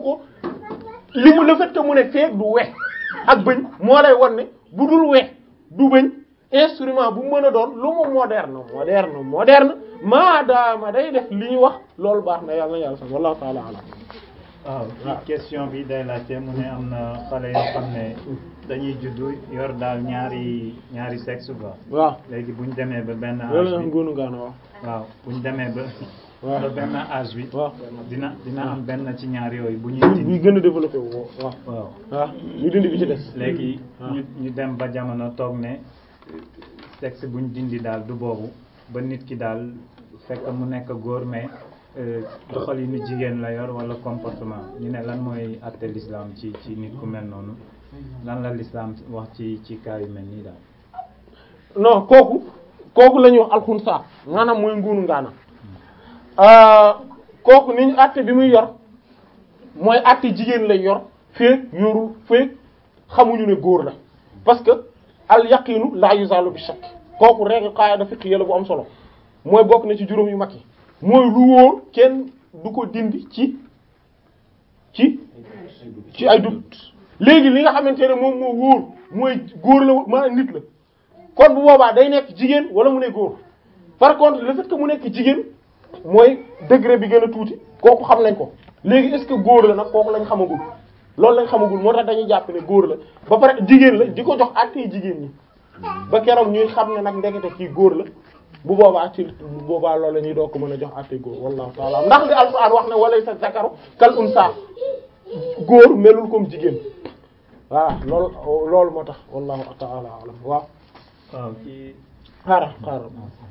ko li mu le fait que mu ne feeg du we ak bëñ moo lay won ne bu dul we du bëñ instrument bu mën a doon lu mu moderne moderne moderne maadaama day def li ñu wax loolu baax na yàlla na yàlla sax wallahu taala alam waaw ci question bi day laajte mu ne am na xale yoo xam ne dañuy juddu yor daal ñaari ñaari sexe quoi waaw léegi bu ñu demee ba benn loolu âge la bi ngóonu ngaana wax waaw bu ñu demee ba waaw ba benn âge bi waaw dina dina am benn ci ñaar yooyu bu ñuy buy dindi gën a développé wu waaw waaw waaw ñu dindi bi ci des léegi Ah. ñu ñu dem ba jamono toog ne sexe buñ dindi daal du boobu ba nit ki daal fekk mu nekk góor mais euh, doxalinu jigéen la yor wala comportement ñu ne lan mooy àtte l'islam ci ci nit ku mel noonu lan la l'islam wax ci ci cas yu mel nii daal non kooku kooku la ñuy wax alxunsa maanaam mooy nguunu ngaana Euh, kooku ni ñu àtte bi muy yor mooy àtte jigéen lay yor feek yorul feek xamuñu ne góor la parce que al yaqinu la yuzalu bi shakk kooku règle qaida fiqhiyya la bu am solo mooy bokk na ci juróom yu mag yi mooy lu wóor kenn du ko dindi ci ci ci ay dut léegi li nga xamante ne moom moo wóor mooy góor la ma nit la kon bu boobaa day nekk jigéen wala mu ne góor par contre le fait que mu nekk jigéen mooy degré bi gën a tuuti kooku xam nañ ko léegi est-ce que góor la nag kooku lañ xamagul loolu lañ xamagul moo tax dañuy jàpp ne góor la ba pare jigéen la di ko jox àttee jigéen ñi ba keroog ñuy xam ne nag ndekete kii góor la bu boobaa ci bu boobaa loolu la ñuy doo ko mën a jox àttee góor wallahu taala ndax li alquran wax ne walay sa zakaru kal unsa góor melul comme jigéen voilà loolu loolu moo tax wallahu taala alam waaw waaw kii xaaral xaaral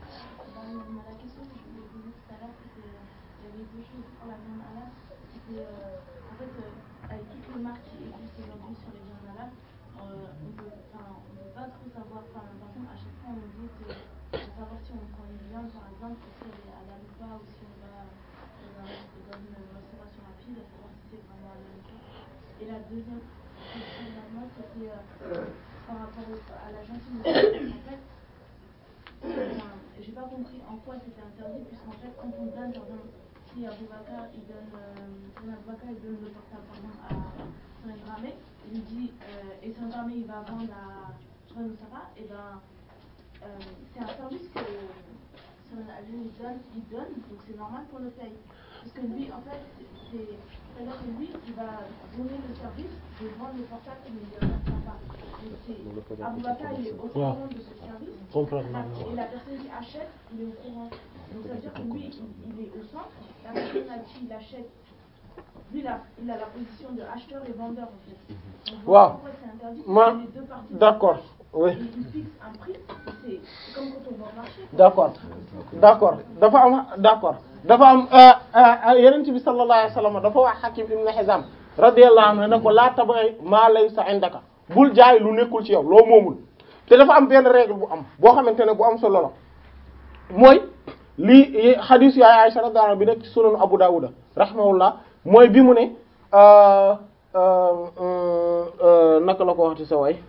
La question que je voulais poser tout à l'heure, c'était, euh, il y avait deux choses pour la viande halal. C'était, euh, en fait, euh, avec toutes les marques qui existent aujourd'hui sur les viandes halal, euh, on peut, enfin, on peut pas trop savoir, enfin, par exemple, à chaque fois, on nous dit que, pour savoir si on prend une viande, par exemple, si elle est halal ou pas, ou si on va dans, un- dans une restauration rapide, à savoir si c'est vraiment halal ou pas. Et la deuxième question de moi, c'était, euh, par rapport au- à la gentillesse, en fait, Enfin, j'ai pas compris en quoi c'était interdit, puisqu'en fait, quand on donne, par exemple, si Aboubacar, il donne, euh, si Aboubacar, il donne le portable, par exemple, à Saint Dramé, il lui dit, euh, et Saint Dramé, il va vendre à Joël Moussara, et ben, euh, c'est un service que Saint Ali il donne, il donne, donc c'est normal qu'on le paye. Parce que lui, en fait, c'est, c'est-à-dire que lui, il va donner le service de vendre le portable, mais il ne le reçoit pas. Donc c'est, Aboubacar, il est au courant de ce service. comprendre La- Et la personne qui achète, il est au courant. Donc ça veut dire que lui, il, il est au centre. La personne à qui il achète, lui, il a, il a la position de acheteur et vendeur en fait. Donc, Wow. pourquoi c'est interdit Ma- Parce que les deux parties. d'accord oui Il, il fixe un prix. C'est c'est comme quand on va au marché. quoi. d'accord d'accord dafa am d'accord dafa am euh, euh, yonent bi sallallahu alayhi wasallam dafa wax Hakim ibn Hizam radiyallahu anhu ne ko laa tabay maa laysa indaka bul jaay lu nekkul ci yow loo moomul te dafa am benn règle bu am boo xamante ne bu am solo la mooy lii hadith yaay Aisha radiyallahu anha bi nekk ci sunan Abu Dawud rahimahullah mooy bi mu ne euh, euh, euh, euh, naka la ko waxti sa way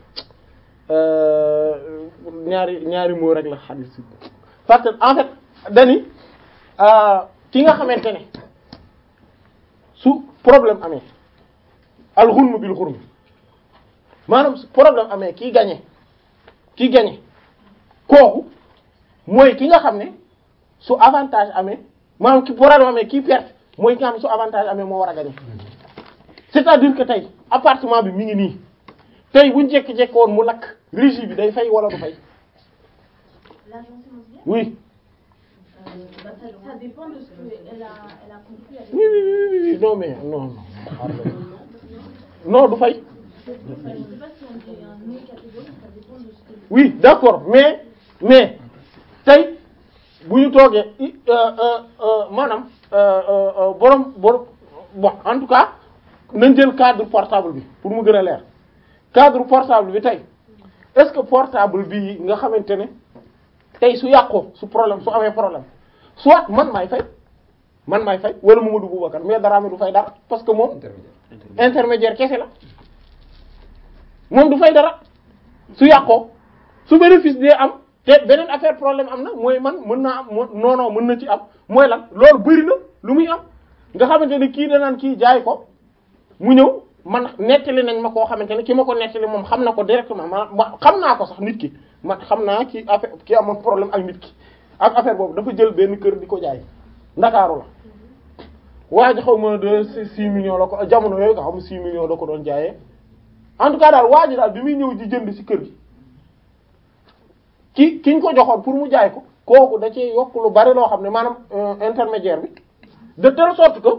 euh, ñaari ñaari moo rek la hadith bi parce que en fait dani euh, ki nga xamante ne su problème amee al ghunm bil ghurm maanaam su problème amee kii gagné kii gagné kooku mooy ki nga xam ne su avantage amee maanaam ki problème amee kii perte mooy ki nga xam ne su avantage amee moo war a gagné c'est-à-dire que tey appartement bi mi ngi nii tey buñ jékki-jékki woon mu lakk régie bi day fay wala du fay L'agence immobilière, oui euh, bah, ça, ça dépend de ce qu'elle a, elle a conclu avec oui oui oui oui non mais non non non du fay Je sais pas si on dit un nom catégorique, ça dépend de ce que. oui d'accord mais mais tey bu ñu toogee i- euh, euh, euh, maanaam euh, euh, euh, borom borom bon en tout cas nañ jël cadre portable bi pour mu gën a leer cadre portable bi tey est-ce que portable bi nga xamante ne tey su yàqoo su problème su amee problème soit man maay fay man maay fay wala Mamadou Boubacar mais dara mi du fay dara parce que moom intermédiaire kese la moom du fay dara su yàqoo su bénéfice dee am te beneen affaire problème am na mooy man mën naa am mo- non non mën na ci am mooy lan loolu bëri na lu muy am nga xamante ne kii danaan kii jaay ko mu ñëw man nettali nañ ma koo xamante ne ki ma ko nettali moom xam na ko directement ma ma xam naa ko sax nit ki man xam naa ki affaire ki amoon problème ak nit ki ak affaire boobu dafa jël benn kër di ko jaay ndakaaru la waa ji xaw ma de six millions la ko jamono yooyu nga xam six millions la ko doon jaayee en tout cas daal waa ji daal bi muy ñëw di jënd ci kër gi ki kiñ ko joxoon pour mu jaay ko kooku da cee yokk lu bari loo xam ne maanaam intermédiaire bi de telle sorte que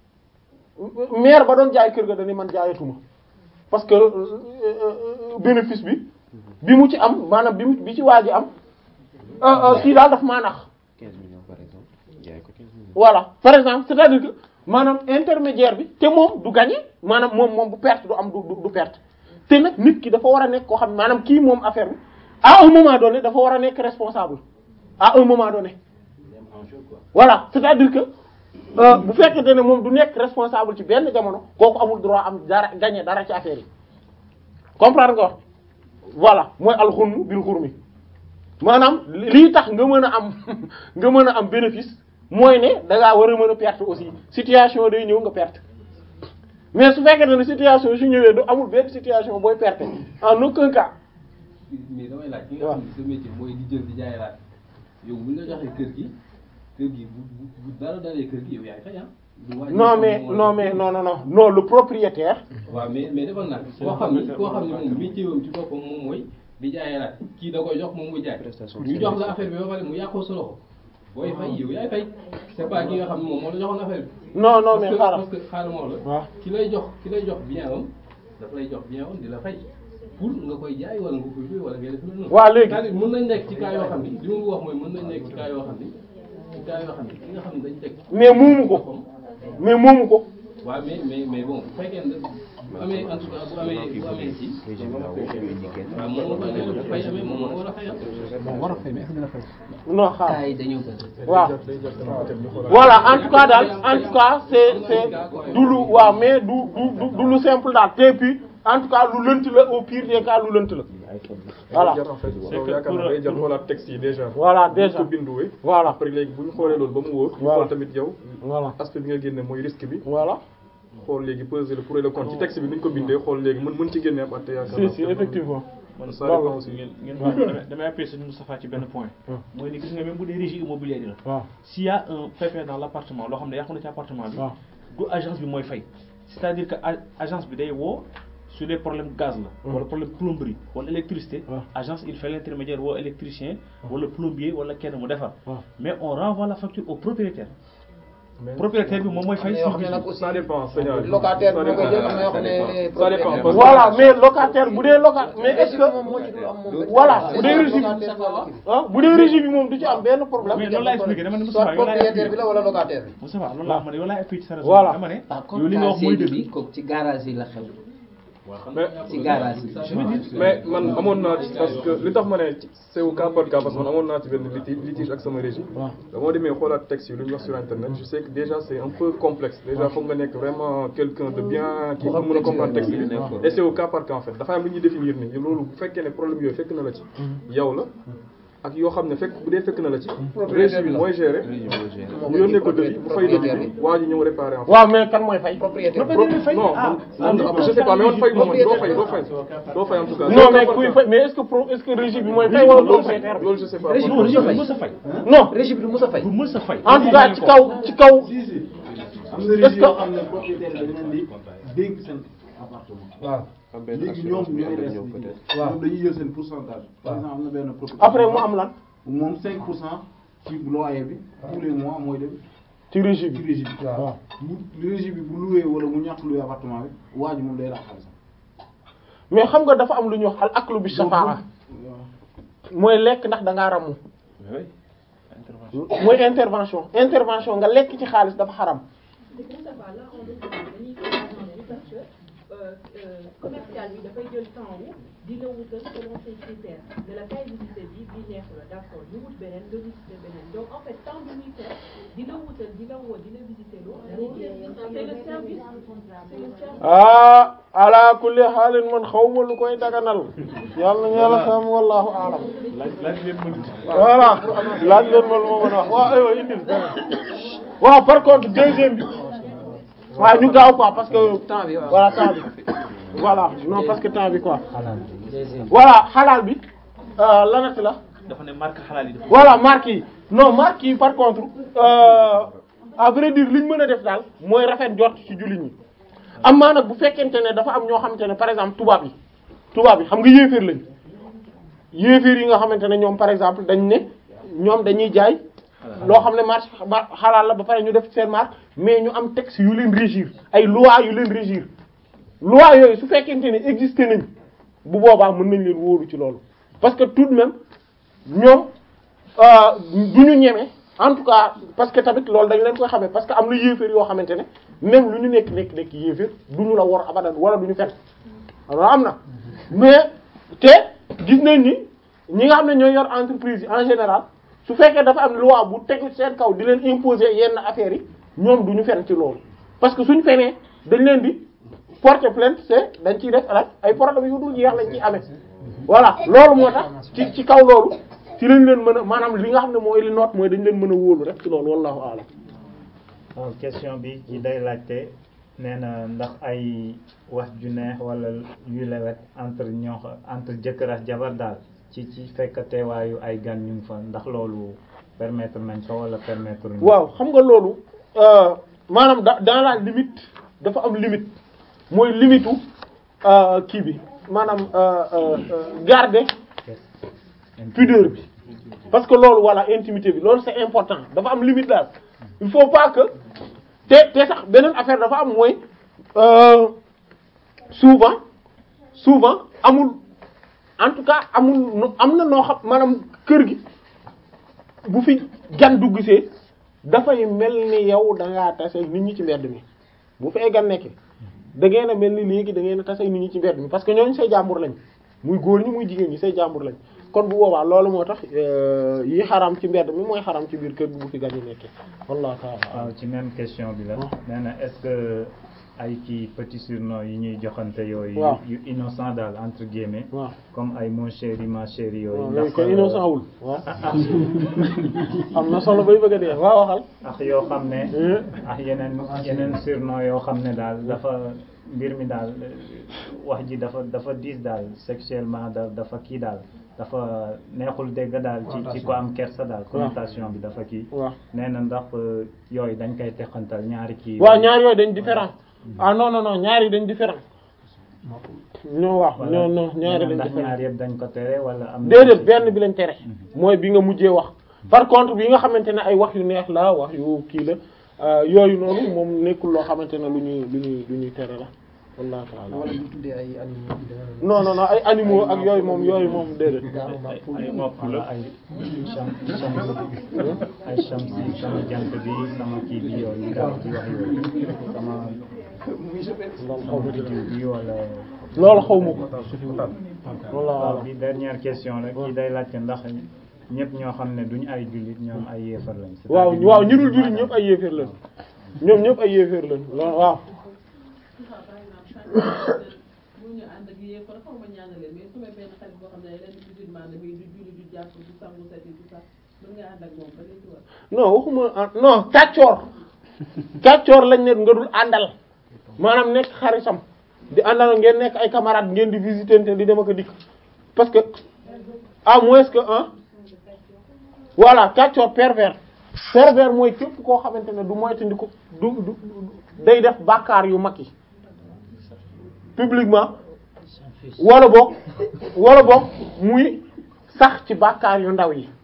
maire ba doon jaay kër ga dañu man jaayatuma parce que bénéfice bi bi mu ci am maanaam bi mu bi ci waa ji am kii daal daf maa nax 15 millions par exemple jaay ko 15 millions. voilà par exemple c'est-à-dire que maanaam intermédiaire bi te moom du gagner maanaam moom moom bu perte du am du du perte te nag nit ki dafa war a nekk koo xam ne maanaam kii moom affaire bi à un moment donné dafa war a nekk responsable à un moment donné voilà c'est-à-dire que bu fekkente ne moom du nekk responsable ci benn jamono kooku amul droit am dara gagner dara ci affaire yi comprendre nga wax voilà mooy alxurnu bil xurmi maanaam lii tax nga mën a am nga mën a am bénéfice mooy ne da ngaa war a mën a perte aussi situation day ñëw nga perte mais su fekkee ne situation su ñëwee du amul benn situation booy perte en aucun cas. mais damay laaj ki nga xam ne sa métier mooy di jël di jaay laaj yow bu ñu la joxee kër gi kër gi bu bu bu dara dalee kër gi yow yaay fay ah. du wàññi non mais non mais non non non non le propriétaire. waaw mais mais defal naa koo xam ni koo xam ne moom métier wam ci boppam moom mooy di jaay laaj kii da koy jox moom muy jaay ñu jox la affaire bi ba pare mu yàqoo sa loxo booy fay yow yaay fay c'est pas ki nga xam ne moom moo la joxoon affaire bi. non non parce mais que xaaral parce que xaaral moo la. waaw ki lay jox ki lay jox bien am daf lay jox bien am di la fay pour nga koy jaay wala nga koy luy wala ngay def lu noonu. waaw léegi c'est-à-dire mën nañ nekk ci cas yoo xam ni li ma bëgg wax mooy mën nañ nekk ci cas yoo xam ni ci cas yoo xam ni ki nga xam ne dañ teg. mais moomu ko mais moomu ko. waaw mais mais mais bon bu fekkee ne bu amee en tout cas bu amee bu amee ci. régime la woo ñu indi kenn. waaw moom moo koy bu fay amee moom moo war a fayal. bon war a fay mais est-ce que dina fay. non xaaral cas yi dañoo bëri. waaw voilà en tout cas daal en tout cas c'est c'est du lu waaw mais du du du du lu simple daal te puis en tout cas lu lënt la au pire des cas lu lënt la voilà jar en fait yow yaakaar naa day jar xoolaat texte yi déjà voilà bu déjà ko binduwee voilà après léegi bu ñu xoolee loolu ba mu wóor ñu Voilà. xool tamit yow voilà aspect bi nga génne mooy risque bi voilà xool léegi peser le pour et le contre ci texte bi ni ñu ko bindee xool léegi mën mën ci génne ab atte yaakaar si naa si effectivement man ça dépend Voilà. aussi ngeen ngeen baal ma damay damay appuyer sur Moustapha ci benn point. mooy ni gis nga même bu dee régie immobilière yi la. waaw s'il y a un pépin dans l'appartement loo xam ne yàqu na ci appartement bi. waaw du agence bi mooy fay. c'est-à-dire que a- agence bi day woo sur les problèmes gaz la. wala problème plomberie wala électricité. Ouais. agence il fait l'intermédiaire woo électricien. wala plombier wala kenn mu defar. Ouais. mais on renvoie la facture au propriétaire. mais propriétaire bi moom mooy fay. am na yoo xam ne nag aussi ça dépend seigneur locataire Ça bi moo koy dépend. jël am na yoo xam ne Ça dépend, parce que- voilà mais locataire bu dee loca mais est-ce que moom moo ci dul am moom voilà bu dee régie bi locataire bi wala ah bu dee régie bi moom du ci am benn problème mais loolu laa expliqué dama ne soit Moustapha yow laay propriétaire appuyer bi la wala locataire bi Moustapha loolu laa xam ne yow laay appuyer ci sa raison. Voilà. dama ne par yow li nga contre wax mooy cas dëgg. bi kooku ci garage yi la xew. mais ci garage yi. mais man amoon naa ci parce que li tax ma ne ci c'est au cas par cas parce que man amoon naa ci benn litige litige ak sama régie dama demee xoolaat texte yi lu ñu wax sur internet je sais que déjà c'est un peu complexe déjà foog nga nekk vraiment quelqu'un de bien qui pour mën a comprendre texte bi et c'est au cas par cas en fait dafa am lu ñuy définir ni loolu bu fekkee ne problème yooyu fekk na la ci yow la ak yoo xam ne fekk bu dee fekk na la ci régie bi mooy gérer ñu yónnee ko devis bu fay devis bi waa ji ñëw réparer en fait waaw mais kan mooy fay propriétaire bi non man man je sais pas mais man fay moom doo fay doo fay doo fay en tout cas non mais kuy fay mais est-ce que pro est-ce que régie bi mooy fay wala propriétaire bi loolu je sais pas Régie non régie bi fay. du mës a fay. non régie bi du mos a fay. du mës a fay. en tout cas ci kaw ci kaw am na région yoo xam ne propriétaire dañ leen di dénk seen appartement. waaw léegi ñoom ñooy des di waaw. ñoom dañuy jël seen pourcentage. par exemple am na benn propriétaire. après mu am lan moom 5 pour cent ci loyer bi tous les mois mooy dem ci régie ci bi régie bi. waaw. bu régie bi bu loué wala mu ñàkk loué appartement bi waa ji moom day rax xaalis. mais xam nga dafa am lu ñuy wax al aklu bi shafaa mooy lekk ndax da ngaa ramu oui intervention. mooy intervention intervention nga lekk ci xaalis dafa xaram C'est que ça va là en l'occurrence dañuy comprendre parce que euh, euh, commercial bi dafay jël temps wu di la wutal selon ses critères ne la kay visiter bi bi neex la d'accord ñu wut beneen nga visiter beneen donc en fait temps bi muy faire di la wutal di la woo di la visiter loo c'est le service c'est le service ah ala kulli xaalin man xaw ma lu koy daganal yàlla na yàlla xam wallahu aalam laaj laaj leen ma voilà laaj leen ma lu ma mën a wax waaw aywa indil beneen waaw par contre deuxième bi waaw ñu gaaw quoi parce que temps bi waaw. voilà temps bi voilà non parce que temps bi quoi xalaat voilà xalaal bi euh, lanati la dafa ne marque xalaal yi dafa voilà marque yi non marque yi par contre euh, à vrai dire li ñu mën a def daal mooy rafet jot ci jullit ñi am maa nag bu fekkente ne dafa am ñoo xamante ne par exemple tubaab yi tubaab yi xam nga yéeféer lañ yéeféer yi nga xamante ne ñoom par exemple dañ ne ñoom dañuy jaay loo xam ne marché ma- xalaal la ba pare ñu def seen marque mais ñu am texte yu leen régir ay loi yu leen régir loi yooyu su fekkente ne existé nañ bu boobaa mën nañ leen wóolu ci loolu parce que tout de même ñoom du ñu ñeme en tout cas parce que tamit loolu dañ leen koy xamee parce que am na yéeféer yoo xamante ne même lu ñu nekk nekk nekk yéeféer du ñu la war abadan wala du ñu fen alors am na mais te gis nañ ni ñi nga xam ne ñooy yor entreprise yi en général su fekkee dafa am loi bu tegu seen kaw di leen imposer yenn affaires yi ñoom du ñu fen ci loolu parce que suñ fenee dañ leen di porter plainte c'est dañ ciy def alak ay problèmes yu dul jeex lañ ciy amee voilà loolu moo tax ci ci kaw loolu ci lañ leen mën a maanaam li nga xam ne mooy li noot mooy dañ leen mën a wóolu rek ci loolu wallahu a'lam waaw question bi ci day laajte nee na ndax ay wax ju neex wala yu lewet entre ñoo entre jëkkër ak jabar daal ci ci fekk teewaayu ay gan ñu ngi fa ndax loolu permettre nañ ko wala permettre ñu waaw xam nga loolu euh, maanaam da dans la limite dafa am limite mooy limite u euh, kii bi maanaam euh, euh, euh, garder pudeur bi parce que loolu voilà intimité bi loolu c'est important dafa am limite daal il faut pas que te te sax beneen affaire dafa am mooy euh, souvent souvent amul en tout cas amul no- am na noo xam maanaam kër gi bu fi gan dugg see dafay mel ni yow da ngaa tase nit ñi ci mbedd mi bu fee gan nekkee da ngeen a mel ni léegi da ngeen a tase nit ñi ci mbedd mi parce que ñooñu say jàmbur lañ muy góor ñi muy jigéen ñi say jàmbur lañ kon bu boobaa loolu moo tax euh, yi xaram ci mbedd mi mooy xaram ci biir kër gi bu fi gan yi nekkee wallahu ta'ala waaw ci même question bi la nee na est-ce que ay kii petit surnom yi ñuy joxante yooyu waaw. yu innocent daal entre guillemets waaw comme ay mon chéri ma chérie yooyu waaw ndax yooyu koy innocent wul waaw am na solo bay bëgg a dee waaw waxal ak yoo xam ne ak yeneen yeneen surnom yoo xam ne daal dafa mbir mi daal euh, wax ji dafa dafa diis daal sexuellement da dafa kii daal dafa neexul dégg daal ci ci ko am kersa daal connotation bi dafa kii waaw nee na ndax euh, yooyu dañ koy teqantal ñaari kii waaw ñaar yooyu dañ différent ah non non non ñaar yi dañ différent non waaw Voilà. non non ñaari Nee na dañ ndax différent ñaar yëpp dañ ko tere wala am na déedéet benn bi lañ tere mooy bi nga mujjee wax par contre bi nga xamante ne ay wax yu neex la wax yu kii la euh, yooyu noonu moom nekkul loo xamante ne lu ñuy lu ñuy lu ñuy tere la wallahu ta'ala wala ñu tuddee ay animaux yi dana non non non ay animaux ak yooyu moom yooyu moom déedéet ay nopp la ay cham cham ay chamsi sama jant bi sama kii bi yooyu daal di wax yooyu sama sama diw bi wala loolu xaw ma ko wallahu waaw a'lam bi dernière question la kii day laajte ndax ñëpp ñoo xam ne duñu ay jullit ñoom ay yéefar lañ waaw c'est-à-dire waaw ñu dul jullit ñëpp ay yéeféer lañ ñoom ñëpp ay yéeféer lañ loolu waaw mu ñu ànd ak yéen kon xaw ma ñaanale mais su ma benn xarit boo xam ne leen musulman la muy du julli du jàpp du sangu set tout ça mën nga ànd ak moom ba léegi war non waxuma ah, non kàccoor kàccoor lañ ne nga dul àndal maanaam nekk xaritam di àndal ngeen nekk ay camarades ngeen di visiter di dem ak a dikk parce que à moins que ah voilà kàccoor pervers pervers mooy képp koo xamante ne du moytandiku du du du- day def bàkkaar yu mag yi publiquement wala boog wala boog muy sax ci bàkkaar yu ndaw yi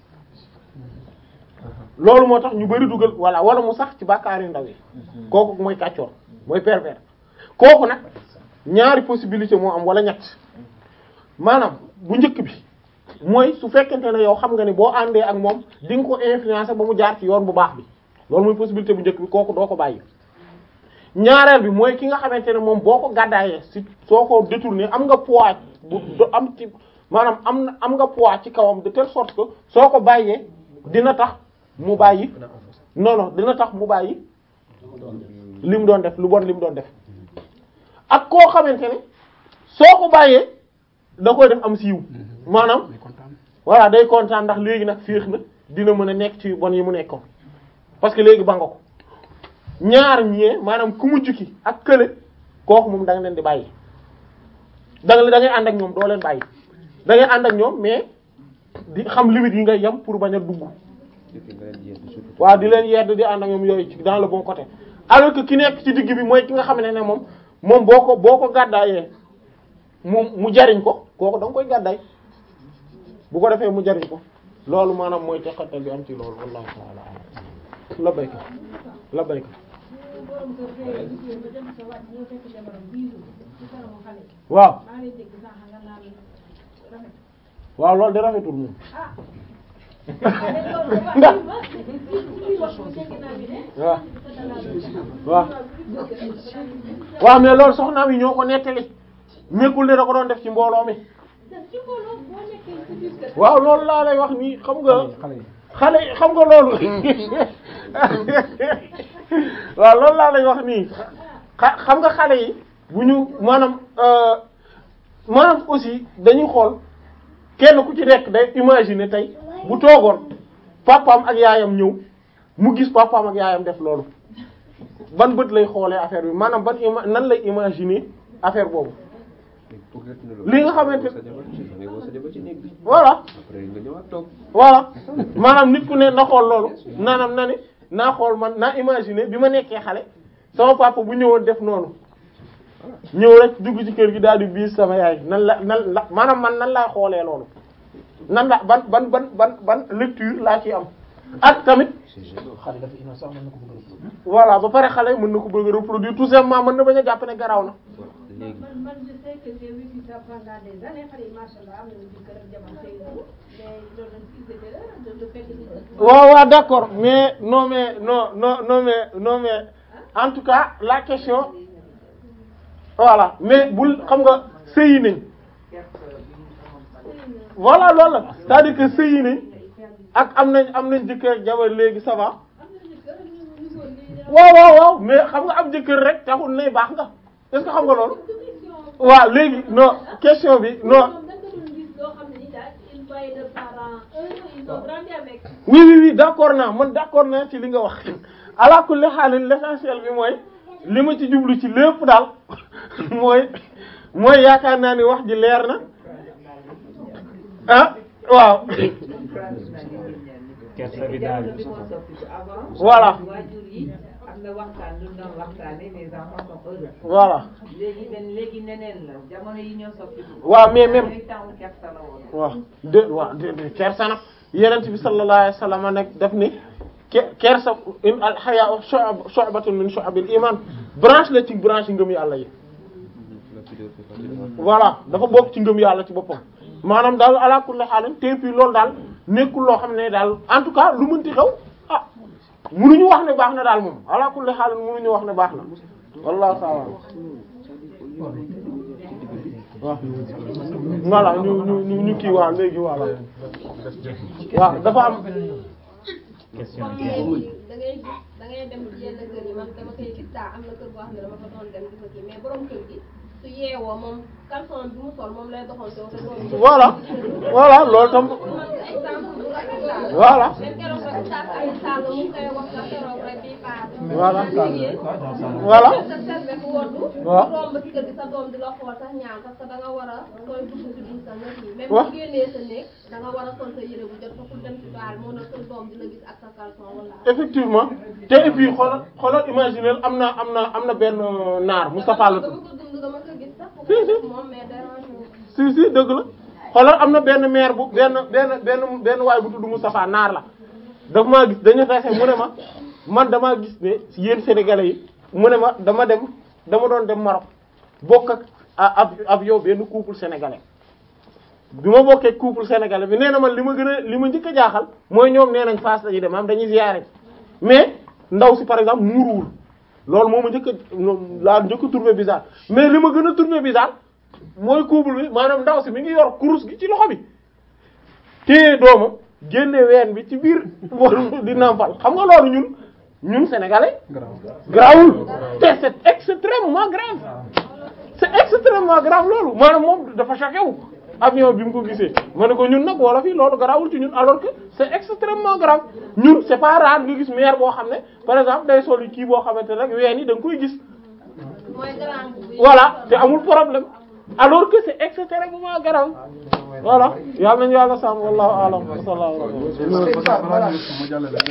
loolu moo tax ñu bari dugal voilà wala mu sax ci bàkkaar yu ndaw yi kooku mooy kàccoor mooy pervers kooku nag ñaari possibilité moo am wala ñett maanaam bu njëkk bi mooy su fekkente ne yow xam nga ne boo àndee ak moom di nga ko influencer ba mu jaar ci yoon bu baax bi loolu mooy possibilité bu njëkk bi kooku doo ko bàyyi ñaareel bi mooy ki nga xamante ne moom boo ko gàddaayee si soo ko détourné am nga poids bu do am ci maanaam am na am nga poids ci kawam de telle sorte que soo ko bàyyee dina tax mu bàyyi non non dina tax mu bàyyi li mu doon def lu bon li mu doon def ak koo xamante ne soo ko bàyyee da koy def am siiw maanaam voilà day kontaan ndax léegi nag féex na dina mën a nekk ci bon yi mu nekkoon parce que léegi ba nga ko ñaar ñee maanaam ku mujj ki ak kële kooku moom da nga leen di bàyyi da nga da ngay ànd ak ñoom doo leen bàyyi da ngay ànd ak ñoom mais di xam limite yi ngay yem pour bañ a dugg waaw di leen yedd di ànd ak ñoom yooyu ci dans le bon côté alors que ki nekk ci digg bi mooy ki nga xam ne ne moom moom boo ko boo ko gàddaayee mu mu jariñ ko kooku da nga koy gàddaay bu ko defee mu jariñ ko loolu maanaam mooy teqatal bi am ci loolu wallahu ta'ala a'lam la bayka la bayka waaw waaw loolu de rafetul moom ndax waaw waaw waaw mais loolu soxnaam yi ñoo ko nettali nekkul ne da ko doon def ci mbooloo mi waaw loolu laa lay wax nii xam nga xale yi xam nga loolu waaw loolu laa lay wax nii xa xam nga xale yi bu ñu maanaam maanaam aussi dañuy xool kenn ku ci nekk day imaginer tey bu toogoon papaam ak yaayam ñëw mu gis papaam ak yaayam def loolu ban bët lay xoolee affaire bi maanaam ban ima nan lay imaginer affaire boobu li nga xamante voilà voilà maanaam nit ku ne na xool loolu naanam na ni naa xool man naa imaginer bi ma nekkee xale sama papa bu ñëwoon def noonu ñëw rek dugg ci kër gi daal di biis sama yaay nan la nan la maanaam man nan laay xoolee loolu nan la ban ban ban ban ban lecture laa ci am ak tamit voilà ba pare xale mën na ko bëgg a reproduire tout simplement mën na bañ a jàpp ne garaaw na man man je sais que j'ai vécu ça pendant des années xale yi machallah am nañu jëkkër ak jabar sëy nañu mais loolu dañ ci de le fait que waaw waaw d'accord mais non mais non non non mais non mais en tout cas la question voilà mais bul xam nga sëyi nañ voilà loolu la c'est-à-dire que sëyi nañ ak am nañ am nañ jëkkër ak jabar léegi ça va waaw waaw waaw mais xam nga am jëkkër rek taxul nay baax nga est-ce que xam nga loolu waaw léegi non question bi non oui oui oui d'accord naa man d'accord naa ci li nga wax ala kulli xaalin l'essentiel bi mooy li ma ci jublu ci lépp daal mooy mooy yaakaar naa ni wax ji leer na ah waaw kersa bi daal voilà waajur yi am na waxtaan lu ñu doon waxtaanee les enfants sont heureux. Voilà. léegi nen léegi neneen la jamono yi ñoo soppi. waaw mais même ay temps kersa la woon. waaw de waaw de de kersa nag yenent bi sallallahu alayhi wasallam nag daf ni ke kersa in al hayaa shu'batun min shu'abil iman branche la ci branche yi ngëm yàlla yi voilà dafa bokk ci ngëm yàlla ci boppam maanaam daal ala kulli haal te puis loolu daal nekkul loo xam ne daal en tout cas lu mënti xew ah munuñu wax ne baax na daal moom ala kulli haal munuñu wax ne baax na wallahu ta'ala waaw voilà ñu ñu ñu ñu kii waaw léegi voilà waaw dafa am question comme léegi da ngay gis da ngay dem ci yenn kër yi man dama koy gis daa am na kër boo xam ne dama fa doon dem di fa kii mais borom kër gi su yeewoo moom caleçon bi mu sol moom lay doxantoo te doon voilà voilà loolu tam voilà même keroog rek Oustaz Aliou Sall mu ngi koy wax sa keroog rek bii paase. Voilà. jigéen Voilà. sa serviette woddu Waaw. romb ci kër gi sa doom di la xool sax ñaan parce que da nga war a koy dugg ci biir sa nekk yi même Waaw. bu génnee sa néeg da nga war a sol sa yére bu jot fa pour dem ci baal moo na sa doom di la gis ak sa caleçon wala effectivement te et puis xoolal xoolal imaginer am na am na am na benn naar Moustapha la dama tudd ko dund dama ko gis sax Si, si. moom mais dérange wu. si si dëgg la xoolal am na benn maire bu benn benn benn benn waay bu tudd Moustapha naar la daf maa gis dañu tase mu ne ma man damaa gis ne yéen sénégalais yi mu ne ma dama dem dama doon dem Maroc bokk ak a- ab avion benn couple sénégalais bi ma bokkee couple sénégalais bi nee na man li ma gën a li ma njëkk a jaaxal mooy ñoom nee nañ Fass lañuy dem am dañuy ziyaare mais ndaw si par exemple muuruwul loolu moo ma njëkk a noonu laa njëkk a trouvé bizarre mais li ma gën a trouvé bizarre mooy couple bi maanaam ndaw si mi ngi yor kurus gi ci loxo bi téye doomam génne ween bi ci biir di nampal xam nga loolu ñun ñun sénégalais grawul te c'est extrêmement grave c'est extrêmement grave loolu maanaam moom dafa choqué wu avion bi mu ko gisee ma ne ko ñun nag wala fii loolu garawul ci ñun alors que c'est extrêmement grave ñun c'est pas rare nga gis maire boo xam ne par exemple day sol kii boo xamante rek ween yi da nga koy gis mooy grand bu voilà te amul problème alors que c'est extrêmement grave voilà yàlla nañu yàlla sàmm wallahu a'lam wa sallallahu alayhi wa sallam Voilà.